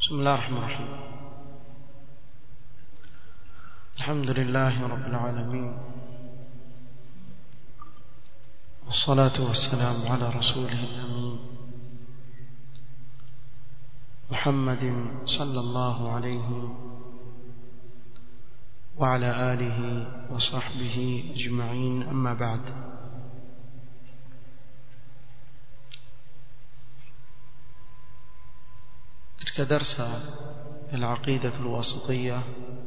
بسم الله الرحمن الرحيم الحمد لله رب العالمين والصلاة والسلام على رسوله الأمين محمد صلى الله عليه وعلى آله وصحبه أجمعين أما بعد katika darsa العقيدة الواسطية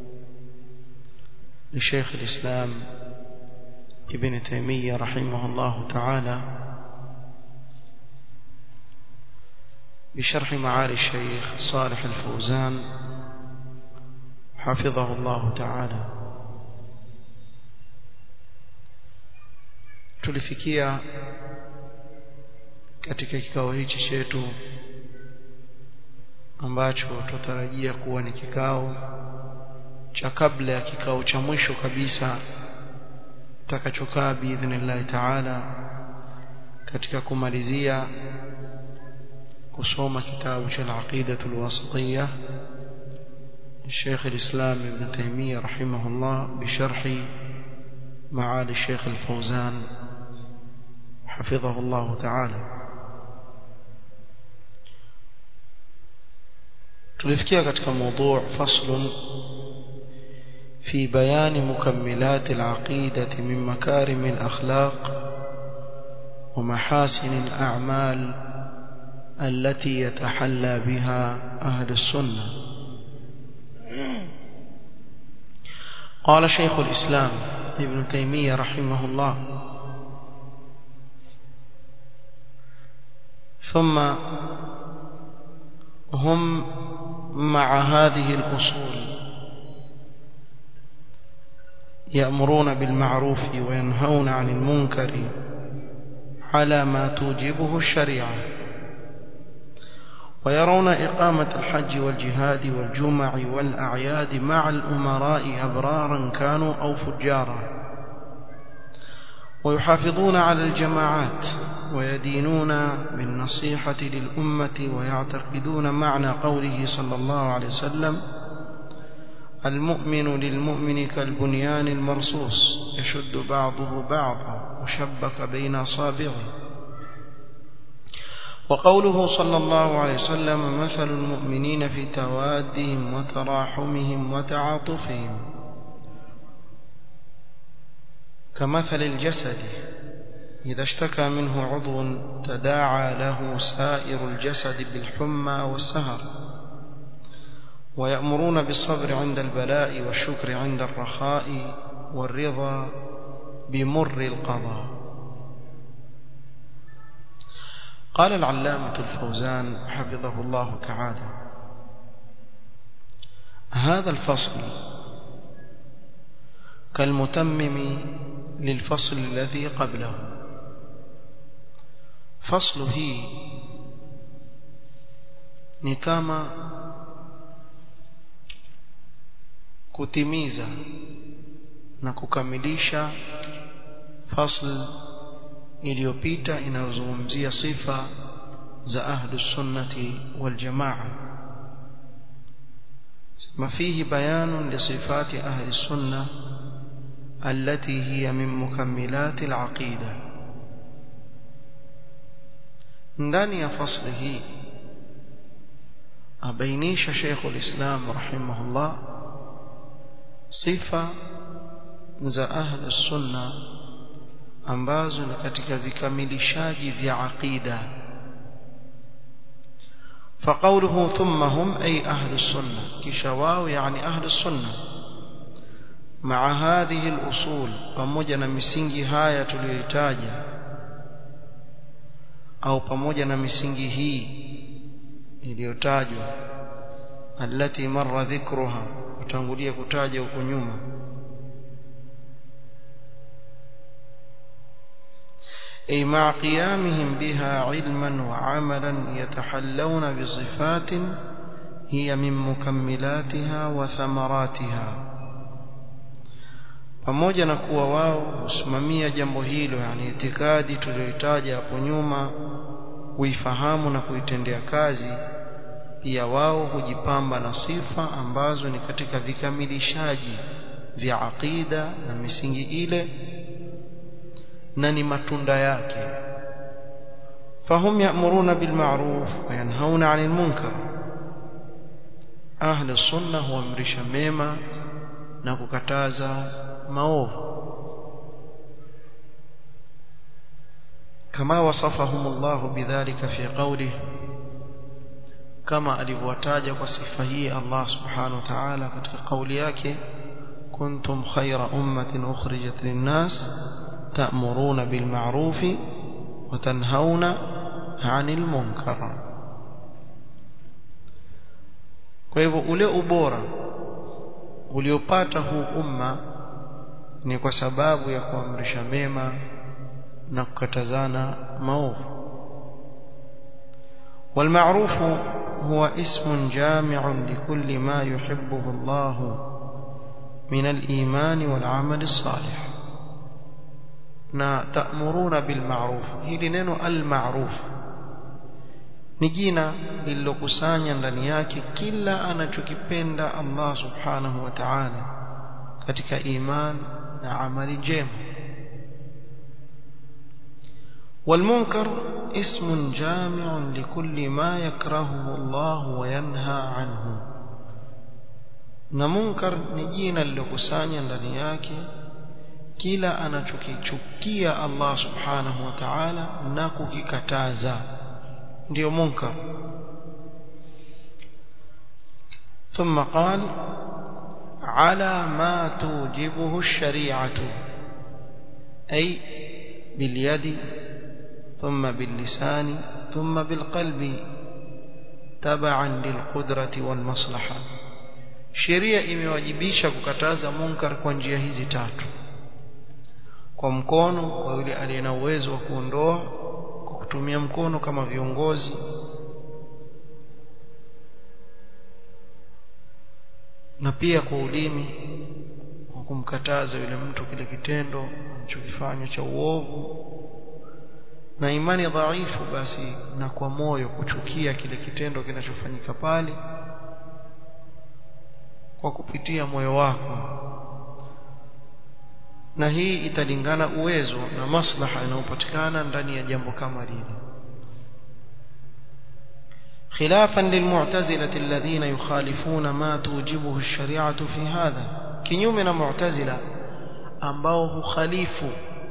لشيخ الإسلام ابن تيمية رحمه الله تعالى بشرح معالي الشيخ صالح الفوزان حفظه الله تعالى tulifikia katika kikao hichi chetu ambacho tutarajia kuwa ni kikao cha kabla ya kikao cha mwisho kabisa takachokaa biidhnillahi taala katika kumalizia kusoma kitabu cha al-aqida al-wasitiyya الشيخ الإسلام ابن تيمية رحمه الله بشرح معالي الشيخ الفوزان حفظه الله تعالى tulifikia katika موضوع فصل في بيان مكملات العقيدة من مكارم الأخلاق ومحاسن الأعمال التي يتحلى بها أهل السنة قال شيخ الإسلام ابن تيمية رحمه الله ثم هم مع هذه الأصول يأمرون بالمعروف وينهون عن المنكر على ما توجبه الشريعة ويرون إقامة الحج والجهاد والجمع والأعياد مع الأمراء أبرارا كانوا أو فجارا ويحافظون على الجماعات ويدينون بالنصيحة للأمة ويعتقدون معنى قوله صلى الله عليه وسلم المؤمن للمؤمن كالبنيان المرصوص يشد بعضه بعضا وشبك بين أصابعه وقوله صلى الله عليه وسلم مثل المؤمنين في توادهم وتراحمهم وتعاطفهم كمثل الجسد إذا اشتكى منه عضو تداعى له سائر الجسد بالحمى والسهر ويأمرون بالصبر عند البلاء والشكر عند الرخاء والرضا بمر القضاء قال العلامة الفوزان حفظه الله تعالى هذا الفصل كالمتمم للفصل الذي قبله فصل هي ni kama kutimiza na kukamilisha fasl iliyopita inayozungumzia sifa za ahlu sunnati wal jamaa ما فيه بيان لصفات أهل السنة التي هي من مكملات العقيدة ndani ya fasli hii abainisha Sheikh ulislam rahimahullah sifa za ahli sunna ambazo ni katika vikamilishaji vya aqida فقوله ثم هم أي أهل السنة كشواو يعني أهل السنة مع هذه الأصول pamoja na misingi haya tuliyoitaja au pamoja na misingi hii iliyotajwa allati marra dhikruha utangulia kutaja huko nyuma أي مع قيامهم بها علما وعملا يتحلون بصفات هي من مكملاتها وثمراتها pamoja na kuwa wao husimamia jambo hilo yani itikadi tuliyoitaja hapo nyuma kuifahamu na kuitendea kazi pia wao hujipamba na sifa ambazo ni katika vikamilishaji vya aqida na misingi ile na ni matunda yake fahum ya'muruna bil ma'ruf wa yanhauna 'anil munkar ahli sunna huamrisha mema na kukataza maovu كما وصفهم الله بذلك في قوله كما alivyowataja kwa sifa hii Allah subhanahu wa ta'ala katika kauli yake kuntum khayra ummatin ukhrijat lin-nas ta'muruna bil ma'ruf wa tanhauna 'anil munkar kwa hivyo ule ubora uliopata huu umma ni kwa sababu ya kuamrisha mema na kukatazana maovu والمعروف هو اسم جامع لكل ما يحبه الله من الإيمان والعمل الصالح na ta'muruna bil ma'ruf hili neno al ma'ruf ni jina lililokusanya ndani yake kila anachokipenda Allah subhanahu wa ta'ala katika iman na amali njema والمنكر اسم جامع لكل ما يكرهه الله وينهى عنه na munkar ni jina lilokusanya ndani yake kila anachokichukia Allah subhanahu wa ta'ala na kukikataza ndio munkar ثم قال على ما توجبه الشريعة أي باليد ثم باللسان ثم بالقلب تبعا للقدرة والمصلحة sheria imewajibisha kukataza munkar kwa njia hizi tatu kwa mkono kwa yule aliye na uwezo wa kuondoa kwa kutumia mkono kama viongozi na pia kwa ulimi kwa kumkataza yule mtu kile kitendo anachokifanya cha uovu na imani dhaifu basi na kwa moyo kuchukia kile kitendo kinachofanyika pale kwa kupitia moyo wako na hii italingana uwezo na maslaha inayopatikana ndani ya jambo kama lile خلافا للمعتزلة الذين يخالفون ما توجبه الشريعة في هذا كنيومنا معتزلة ambao hukhalifu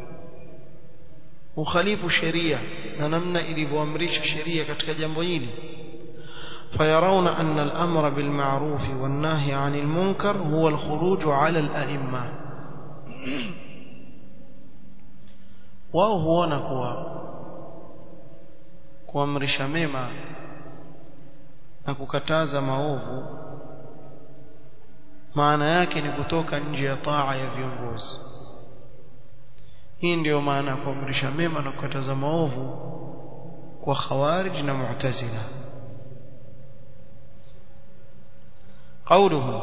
ukhalifu sheria na namna ilivyoamrisha sheria katika jambo hili فيرون أن الأمر بالمعروف والنهي عن المنكر هو الخروج على الأئمة wao huona kuwa kuamrisha mema na kukataza maovu maana yake ni kutoka nje ya taa ya viongozi hii ndiyo maana ya kuamrisha mema na kukataza maovu kwa khawarij na mu'tazila قوله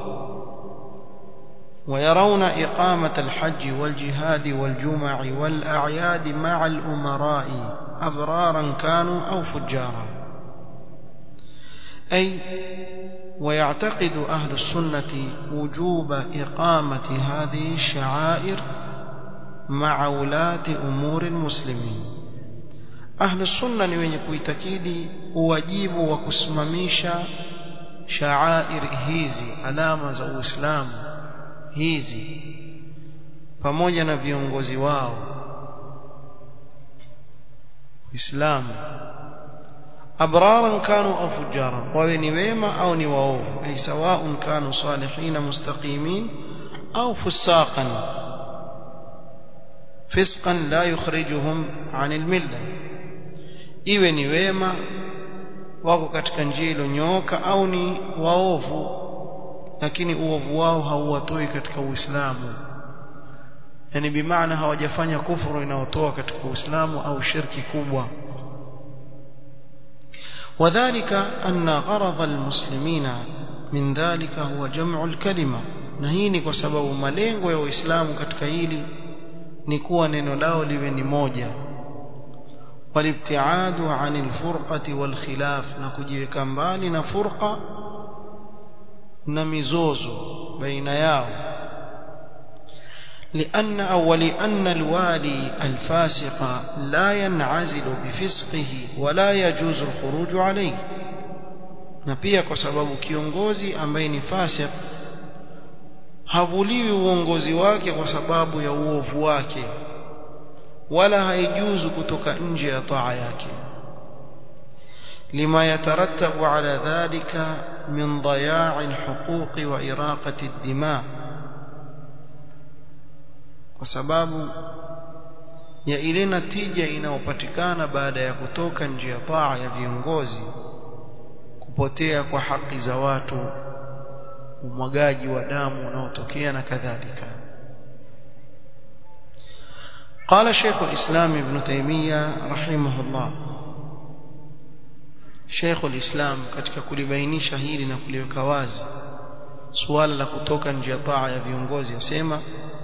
ويرون إقامة الحج والجهاد والجمع والأعياد مع الأمراء أبرارا كانوا أو فجارا أي ويعتقد أهل السنة وجوب إقامة هذه الشعائر مع ولاة أمور المسلمين أهل السنة نوين كويتكيدي واجب وكسمميشا شعائر hizi alama za Uislamu hizi pamoja na viongozi wao Uislamu abraran kanu au fujaran wawe ni wema au ni waovu ay sawaun kanu salihin mustaqimin au fusaqan fisqan la yukhrijuhum anil milla iwe ni wema wako katika njia iliyonyooka au ni waovu lakini uovu wao hauwatoi katika Uislamu yani bimaana hawajafanya kufuru inayotoa katika Uislamu au shirki kubwa وذلك أن غرض المسلمين من ذلك هو جمع الكلمة نهيني kwa sababu malengo ya Uislamu katika hili ni kuwa neno lao liwe ni moja والابتعاد عن الفرقة والخلاف نكجيك مبالي فرقة نمزوز بين ياو لأن أول أن الوالي الفاسق لا ينعزل بفسقه ولا يجوز الخروج عليه na pia kwa sababu kiongozi ambaye ni fasik havuliwi uongozi wake kwa sababu ya uovu wake wala haijuzu kutoka nje ya taa yake lima yatarattabu ala dhalika min daya'i alhuquq wa iraqati ad-dima kwa sababu ya ile natija inayopatikana baada ya kutoka nje ya taa ya viongozi kupotea kwa haki za watu umwagaji wa damu unaotokea na kadhalika قال شيخ الإسلام ابن تيمية رحمه الله شيخ الإسلام katika kulibainisha hili na kuliweka wazi suala la kutoka nje ya taa ya viongozi asema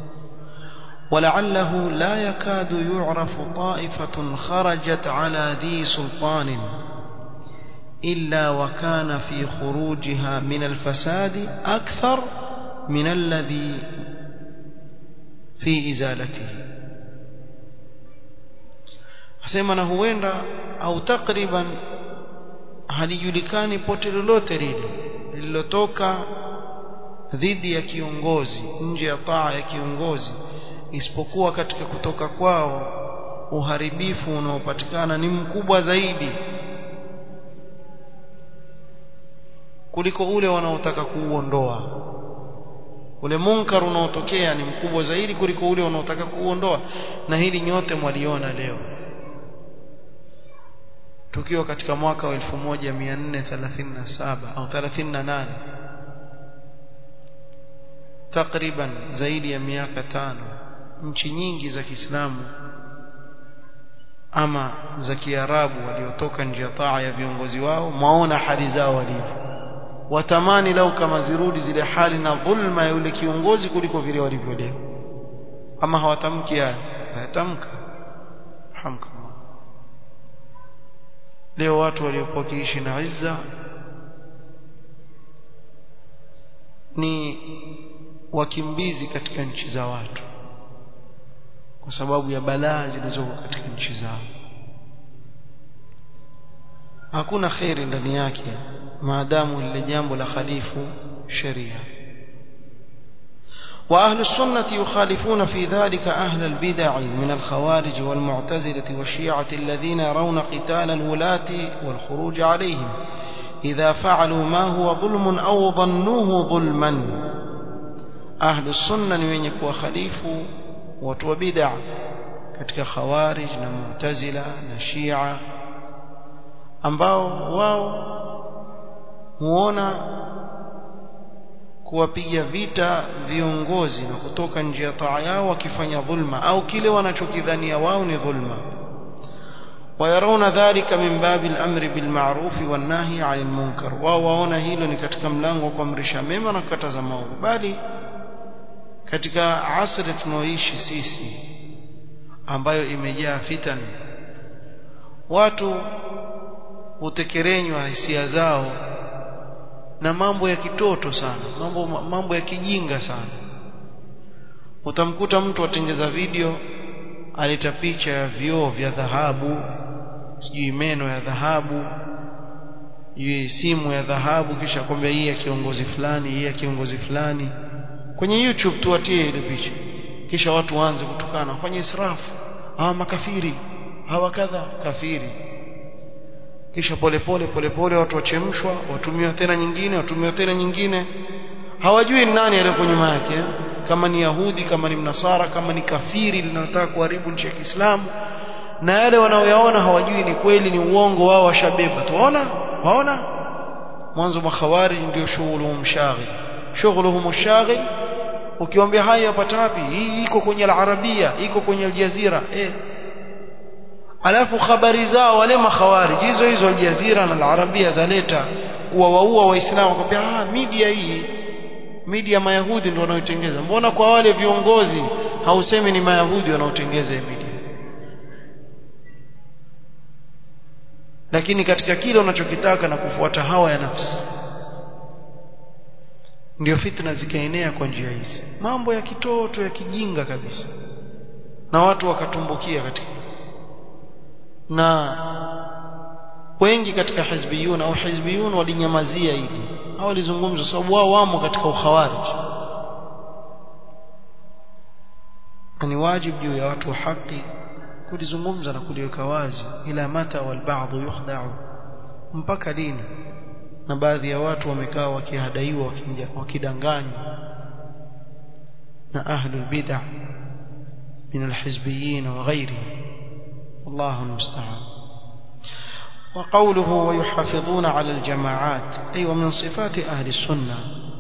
ولعله لا يكاد يعرف طائفة خرجت على ذي سلطان إلا وكان في خروجها من الفساد أكثر من الذي في إزالته asema na huenda au takriban halijulikani pote lolote lile lililotoka dhidi ya kiongozi nje ya taa ya kiongozi isipokuwa katika kutoka kwao uharibifu unaopatikana ni mkubwa zaidi kuliko ule wanaotaka kuuondoa ule munkar unaotokea ni mkubwa zaidi kuliko ule unaotaka kuuondoa na hili nyote mwaliona leo tukiwa katika mwaka wa 1437 au 38 takriban zaidi ya miaka tano nchi nyingi za Kiislamu ama za Kiarabu waliotoka nje ya taa ya viongozi wao maona hali zao walivyo watamani lau kama zirudi zile hali na dhulma ya yule kiongozi kuliko vile walivyo leo ama hawatamki haya hayatamka hamka leo watu waliokuwa kiishi na izza ni wakimbizi katika nchi za watu kwa sababu ya balaa zilizoko katika nchi zao hakuna khairi ndani yake maadamu lile jambo la khalifu sheria وأهل السنة يخالفون في ذلك أهل البدع من الخوارج والمعتزلة والشيعة الذين يرون قتال الولاة والخروج عليهم إذا فعلوا ما هو ظلم أو ظنوه ظلما أهل السنة ينكوا خليف وتوبدع katika khawarij na mu'tazila na shia ambao wao huona kuwapiga vita viongozi na kutoka nje ya taa yao wakifanya dhulma au kile wanachokidhania wao ni dhulma ويرون ذلك من باب الأمر بالمعروف والنهي عن المنكر وواona hilo ni katika mlango wa kuamrisha mema na kukataza maovu bali katika asri tunaoishi sisi ambayo imejaa fitan watu hutekerenywa hisia zao na mambo ya kitoto sana mambo mambo ya kijinga sana utamkuta mtu atengeza video aleta picha ya vioo vya dhahabu sijui meno ya dhahabu sijui simu ya dhahabu kisha kwambia hii ya kiongozi fulani hii ya kiongozi fulani kwenye YouTube tuwatie ile picha kisha watu waanze kutukana wafanye israfu hawa makafiri hawa kadha kafiri kisha polepole polepole watu wachemshwa watumiwa tena nyingine watumiwa tena nyingine hawajui ni nani aliyeko nyuma yake kama ni yahudi kama ni mnasara kama ni kafiri linalotaka kuharibu nchi ya Kiislamu na yale wanaoyaona hawajui ni kweli ni uongo wao washabeba tuona waona mwanzo makhawarij ndio shughuluhum shaghil shughuluhum shaghil ukiwaambia haya yapata wapi hii iko kwenye al-arabia iko kwenye al-jazira eh alafu habari zao wale makhawarij hizo hizo al-jazira na al-arabia zaleta kuwawaua waislamu akwambia ah media hii media mayahudi ndio wanaotengeza mbona kwa wale viongozi hausemi ni mayahudi wanaotengeza media lakini katika kile unachokitaka na kufuata hawa ya nafsi ndio fitna zikaenea kwa njia hizi mambo ya kitoto ya kijinga kabisa na watu wakatumbukia katika na wengi katika hizbiyun au hizbiyun walinyamazia hili au walizungumza sababu wao wamo katika ukhawarij ni wajibu juu ya watu wa haki kulizungumza na kuliweka wazi ila mata wal ba'd yukhda'u mpaka lini na baadhi ya watu wamekaa wakihadaiwa wakidanganywa na ahlul bid'ah min alhizbiyyin wa ghayrihim wallahu almusta'an وقوله ويحافظون على الجماعات أي ومن صفات أهل السنة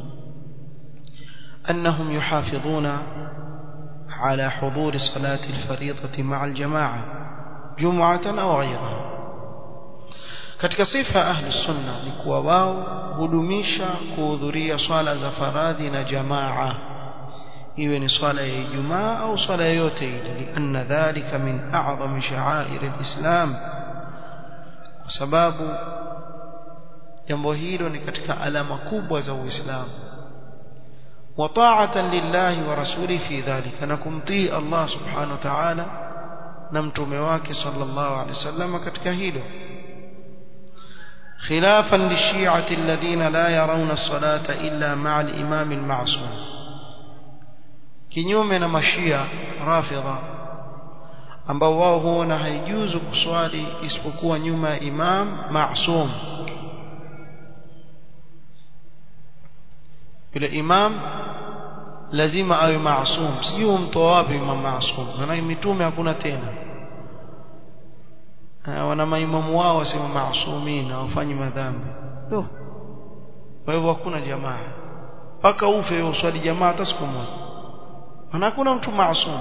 أنهم يحافظون على حضور صلاة الفريضة مع الجماعة جمعة أو غيرها katika sifa ahli sunna ni kuwa wao hudumisha kuhudhuria swala za faradhi na jamaa iwe ni swala ya Ijumaa au swala yoyote ile lianna dhalika min a'zami sha'air alislam kwa sababu jambo hilo ni katika alama kubwa za Uislamu wa ta'atan lillahi wa rasuli fi dhalika na kumtii Allah subhanahu wa ta'ala na mtume wake sallallahu alaihi wasallam katika hilo خلافا للشيعة الذين لا يرون الصلاة إلا مع الإمام المعصوم kinyume na mashia rafidha ambao wao huona haijuzu kuswali isipokuwa nyuma ya imam maasum yule imam lazima awe maasum sijui mtoa wapi imam maasum maana mitume hakuna tena wana maimamu wao wasema maasumin hawafanyi madhambi ndio kwa hivyo hakuna jamaa mpaka ufe uswali jamaa hata siku moja maana hakuna mtu maasum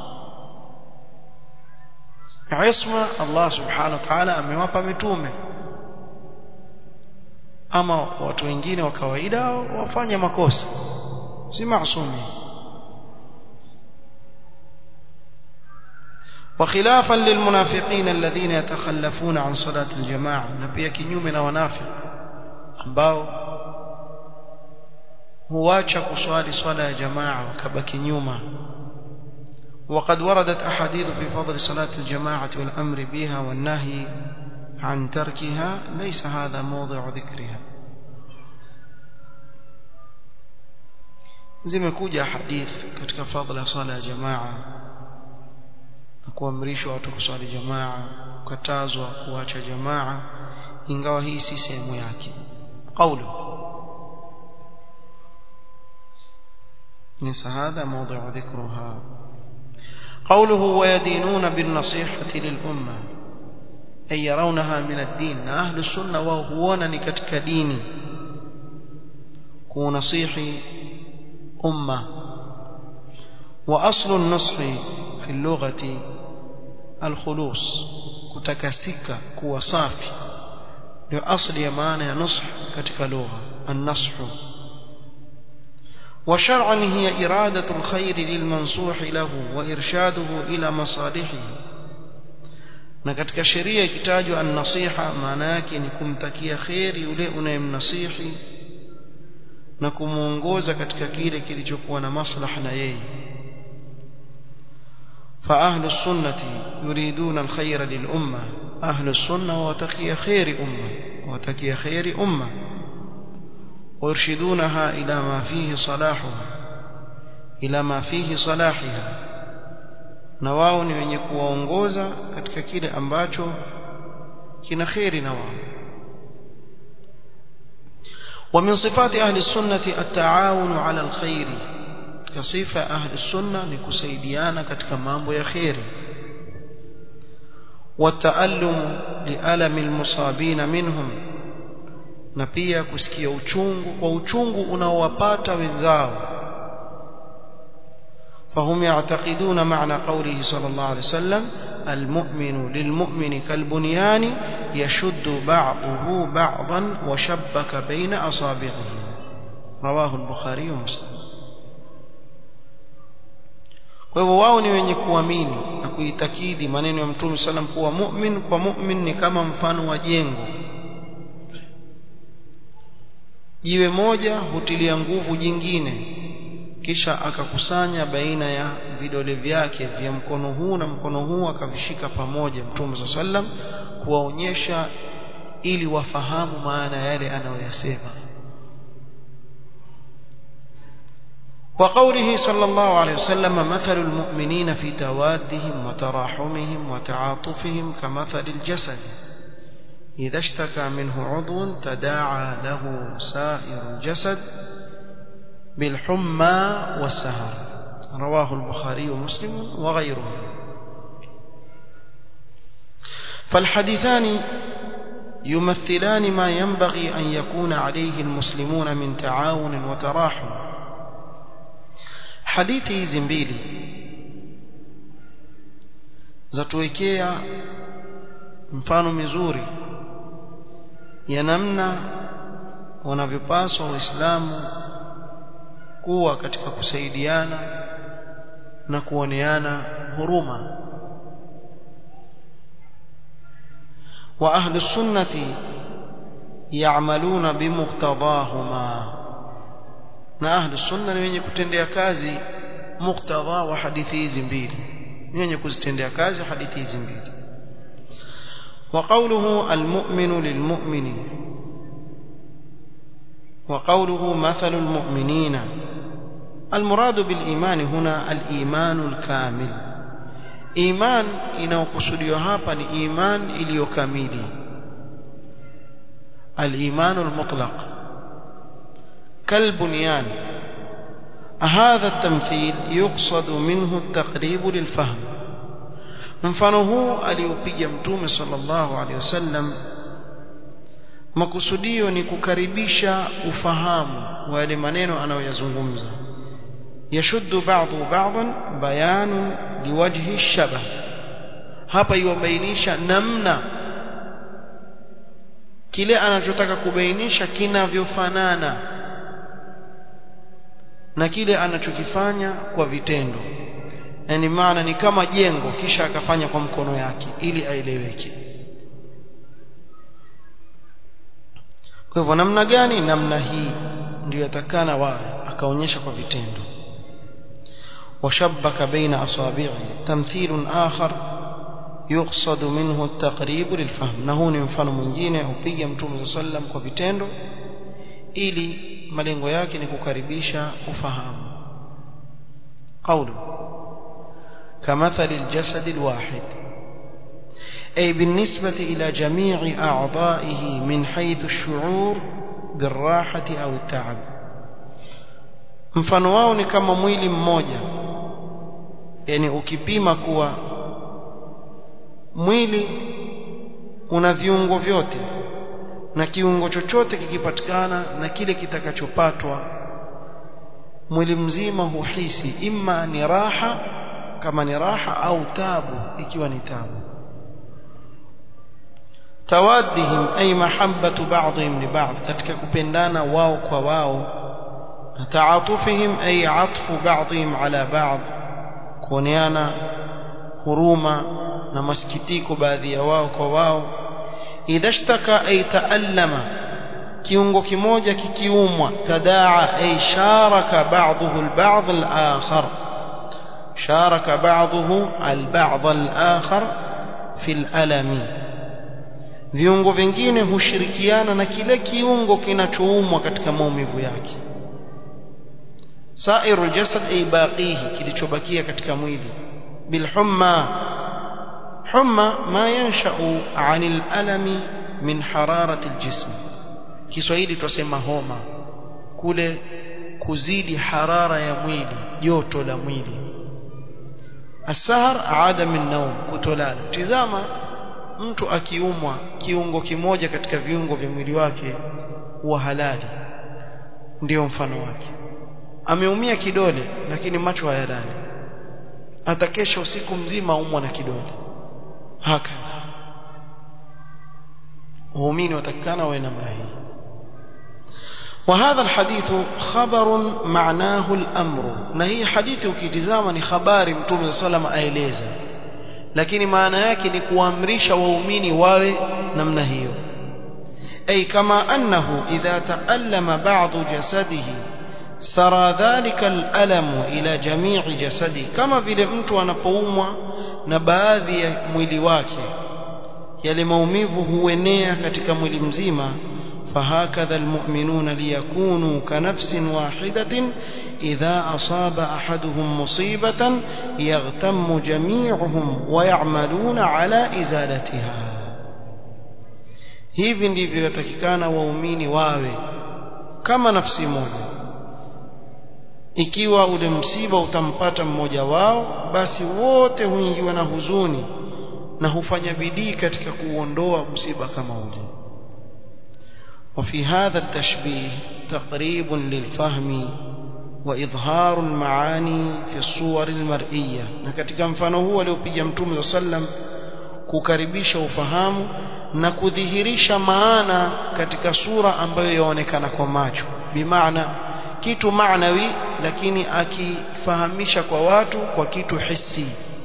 isma Allah subhanahu wa ta'ala amewapa mitume ama watu wengine wa kawaida wafanya makosa si maasumi وخلافا للمنافقين الذين يتخلفون عن صلاة الجماعة نبي كنيوم ونافق ambao huacha kuswali swala ya jamaa wakabaki nyuma وقد وردت أحاديث في فضل صلاة الجماعة والأمر بها والنهي عن تركها ليس هذا موضع ذكرها zimekuja hadith katika fadhila swala ya jamaa na kuamrishwa watu kuswali jamaa kukatazwa kuacha jamaa ingawa hii si sehemu yake قوله ليس هذا موضع ذكرها قوله ويدينون بالنصيحة للأمة أي يرونها من الدين أهل السنة وهونا نكتك ديني كونصيحي أمة وأصل النصح في اللغة الخلوص كتكسك كو صافي لأصل يمانع نصح كتك لغة النصح وشرعا هي إرادة الخير للمنصوح له وإرشاده إلى مصالحه na katika sheria ikitajwa an-nasiha maana yake ni kumtakia kheri yule unayemnasihi na kumuongoza katika kile kilichokuwa na maslaha na yeye فأهل السنة يريدون الخير للأمة أهل السنة وتقي خير أمة وتقي خير أمة ويرشدونها إلى ما فيه صلاحها إلى ما فيه صلاحها na wao ni wenye kuwaongoza katika kile ambacho kina kheri na wao ومن صفات أهل السنة التعاون على الخير كصفة أهل السنة نكسيديانا كتك مامبو يا خير والتألم لألم المصابين منهم na pia kusikia uchungu kwa uchungu unaowapata wenzao فهم يعتقدون معنى قوله صلى الله عليه وسلم المؤمن للمؤمن كالبنيان يشد بعضه بعضا وشبك بين أصابعه رواه البخاري ومسلم kwa hivyo wao ni wenye kuamini na kuitakidi maneno ya mtume sallam kuwa mu'min kwa mu'min ni kama mfano wa jengo jiwe moja hutilia nguvu jingine kisha akakusanya baina ya vidole vyake vya mkono huu na mkono huu akavishika pamoja mtume sallam kuwaonyesha ili wafahamu maana yale anayoyasema وقوله صلى الله عليه وسلم مثل المؤمنين في توادهم وتراحمهم وتعاطفهم كمثل الجسد إذا اشتكى منه عضو تداعى له سائر الجسد بالحمى والسهر رواه البخاري ومسلم وغيره فالحديثان يمثلان ما ينبغي أن يكون عليه المسلمون من تعاون وتراحم hadithi hizi mbili zatuwekea mfano mizuri ya namna wanavyopaswa waislamu kuwa katika kusaidiana na kuoneana huruma wa ahli sunnati ya'maluna bimuqtadahuma na ahli sunna ni wenye kutendea kazi muktadha wa hadithi hizi mbili ni wenye kuzitendea kazi hadithi hizi mbili وقوله المؤمن للمؤمن وقوله مثل المؤمنين المراد بالإيمان هنا الإيمان الكامل إيمان inayokusudiwa hapa ni iman iliyokamili الإيمان المطلق كالبنيان هذا التمثيل يقصد منه التقريب للفهم mfano huu aliopiga mtume sallallahu alaihi wasallam makusudio ni kukaribisha ufahamu wa yale maneno anayoyazungumza yashuddu ba'dhu ba'dhan bayanun liwajhi shabah hapa iwabainisha namna kile anachotaka kubainisha kinavyofanana na kile anachokifanya kwa vitendo yani maana ni kama jengo kisha akafanya kwa mkono yake ili aeleweke kwa hivyo namna gani namna hii ndio yatakana wawe akaonyesha kwa vitendo washabbaka baina asabi'i tamthilun akhar يقصد منه التقريب للفهم na huu ni mfano mwingine upiga mtume sallam kwa vitendo ili malengo yake ni kukaribisha ufahamu قوله كمثل الجسد الواحد أي بالنسبة إلى جميع أعضائه من حيث الشعور بالراحة أو التعب mfano wao ni kama mwili mmoja yani ukipima kuwa mwili una viungo vyote na kiungo chochote kikipatikana na kile kitakachopatwa mwili mzima huhisi imma ni raha kama ni raha au tabu ikiwa ni tabu tawaddihim ay mahabbatu ba'dihim li ba'd katika kupendana wao kwa wao na taatufihim ay atfu ba'dihim ala ba'd kuoneana huruma na masikitiko baadhi ya wao kwa wao idha shtaka ay taallama kiungo kimoja kikiumwa tadaa ay sharaka ba'dhuhu al-ba'd al-akhar شارك بعضه البعض الآخر في الألم viungo vingine hushirikiana na kile kiungo kinachoumwa katika maumivu yake sairu aljasad ay baqihi kilichobakia katika mwili bilhumma humma ma yansha'u 'anil alami min hararati aljism Kiswahili tusema homa kule kuzidi harara ya mwili joto la mwili asahar adam an-nawm kutolala tizama mtu akiumwa kiungo kimoja katika viungo vya mwili wake huwa halali ndio mfano wake ameumia kidole lakini macho hayalali atakesha usiku mzima umwa na kidole haka waumini watakana wawe namna hii وهذا الحديث خبر معناه الأمر نهي حديث ukitizama ni habari mtume sallam aeleza lakini maana yake ni kuamrisha waumini wawe namna hiyo أي كما أنه إذا تألم بعض جسده سرى ذلك الألم إلى جميع جسده كما vile mtu anapoumwa na baadhi ya mwili wake yale maumivu huenea katika mwili mzima فهكذا المؤمنون ليكونوا كنفس واحدة إذا أصاب أحدهم مصيبة يغتم جميعهم ويعملون على إزالتها hivi ndivyo yatakikana waumini wawe kama nafsi moja ikiwa ule msiba utampata mmoja wao basi wote huingiwa na huzuni na hufanya bidii katika kuondoa msiba kama ule وفي هذا التشبيه تقريب للفهم وإظهار المعاني في الصور المرئية na katika mfano huu aliopiga mtume sallam kukaribisha ufahamu na kudhihirisha maana katika sura ambayo yaonekana kwa macho bimaana kitu maanawi lakini akifahamisha kwa watu kwa kitu hissi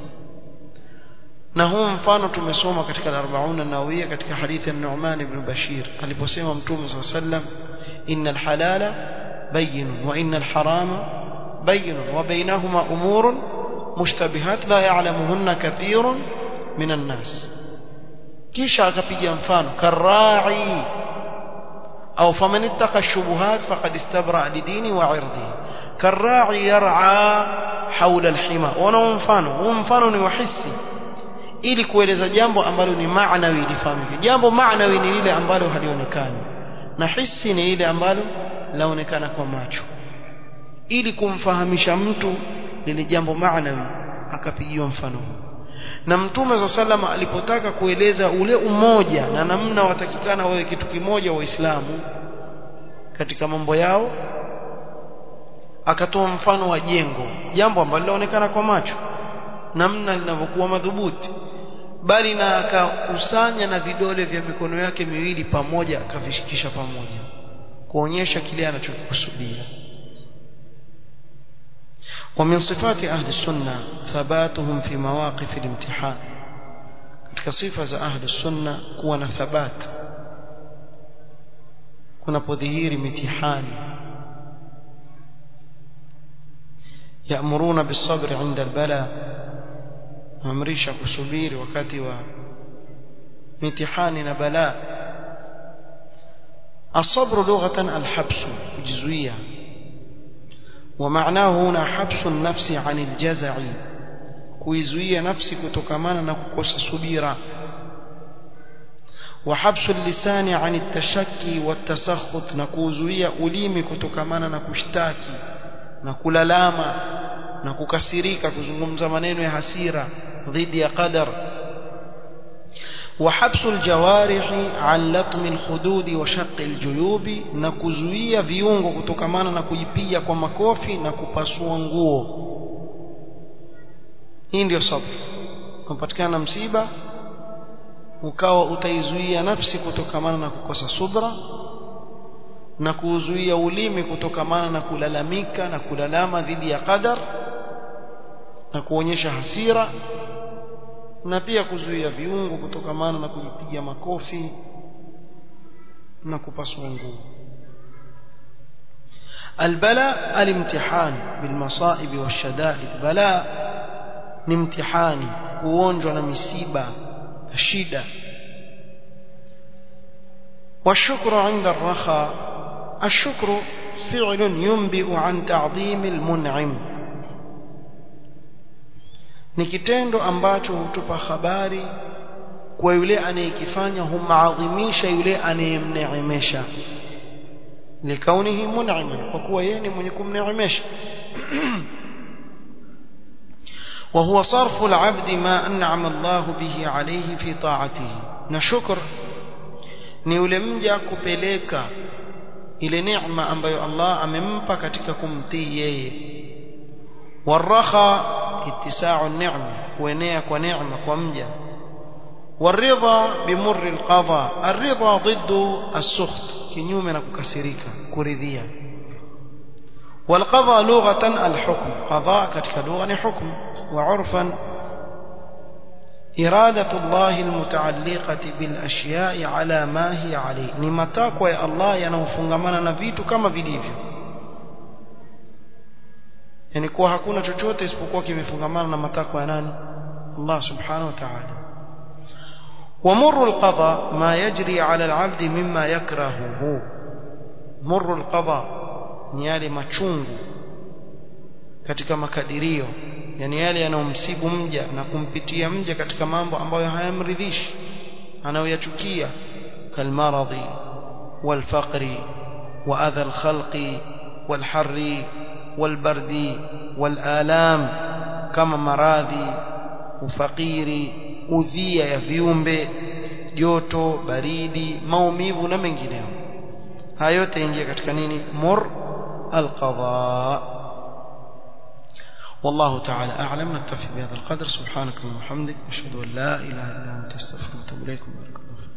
na huu mfano tumesoma katika al-40 an-nawawiyya katika hadithi ya Nu'man ibn Bashir aliposema mtume صلى الله عليه وسلم إن الحلال بين وإن الحرام بين وبينهما أمور مشتبهات لا يعلمهن كثير من الناس kisha akapiga mfano karai au faman ittaqa shubuhat faqad istabra lidini wa irdihi karai yar'a hawla alhima wana mfano huu mfano ni wahisi ili kueleza jambo ambalo ni maanawi lifahamike jambo maanawi ni lile ambalo halionekani na hisi ni ile ambalo laonekana kwa macho ili kumfahamisha mtu lile jambo maanawi akapigiwa mfano huu na mtume za salama alipotaka kueleza ule umoja na namna watakikana wawe kitu kimoja waislamu katika mambo yao akatoa mfano wa jengo jambo ambalo linaonekana kwa macho namna linavyokuwa madhubuti bali na akakusanya na vidole vya mikono yake miwili pamoja akavishikisha pamoja kuonyesha kile anachokusudia ومن صفات أهل السنة ثباتهم في مواقف الامتحان katika sifa za ahli sunna kuwa na thabat kunapodhihiri mitihani yamuruna bisabri inda albala amrisha kusubiri wakati wa mitihani na bala الصبر لغة الحبس kujizuia ومعناه هنا حبس النفس عن الجزع kuizuia nafsi kutokamana na kukosa subira وحبس اللسان عن التشكي والتسخط na kuzuia ulimi kutokamana na kushtaki na kulalama na kukasirika kuzungumza maneno ya hasira dhidi ya qadar وحبس الجوارح عن لطم الخدود وشق الجيوب na kuzuia viungo kutokamana na kujipiga kwa makofi na kupasua nguo hii ndio sabr unapatikana msiba ukawa utaizuia nafsi kutokamana na kukosa subra na kuzuia ulimi kutokamana na kulalamika na kulalama dhidi ya qadar na kuonyesha hasira na pia kuzuia viungo kutokamana na kujipiga makofi na kupasua nguo البلاء الامتحان بالمصائب والشدائد بلاء ni mtihani kuonjwa na misiba na shida والشكر عند الرخاء الشكر فعل ينبئ عن تعظيم المنعم ni kitendo ambacho hutupa habari kwa yule anayekifanya humaadhimisha yule anayemneemesha likaunihi mun'ima kwa kuwa yeye ni mwenye kumneemesha وهو صرف العبد ما أنعم الله به عليه في طاعته نشكر ni yule mja kupeleka ile neema ambayo Allah amempa katika kumtii yeye warakha ittisa'u an-ni'ma kuenea kwa neema kwa mja والرضا بمر القضاء الرضا ضد السخط kinyume na kukasirika kuridhia والقضاء لغة الحكم قضاء katika lugha ni hukumu وعرفا إرادة الله المتعلقة بالأشياء على ما هي عليه ni matakwa ya Allah yanayofungamana na vitu kama vilivyo yani kuwa hakuna chochote isipokuwa kimefungamana na matakwa ya nani Allah subhanahu wa ta'ala ومر القضاء ما يجري على العبد مما يكرهه مر القضاء ni yale machungu katika makadirio yani yale yanayomsibu mja na kumpitia mja katika mambo ambayo hayamridhishi anayoyachukia kalmaradhi walfaqri waadha alkhalqi walharri walbardi walalam kama maradhi ufakiri udhia ya viumbe joto baridi maumivu na mengineyo haya yote yaingia katika nini mur alqadha والله تعالى أعلم نكتفي بهذا القدر سبحانك اللهم وبحمدك أشهد أن لا إله إلا أنت استغفرك وأتوب إليك وبارك الله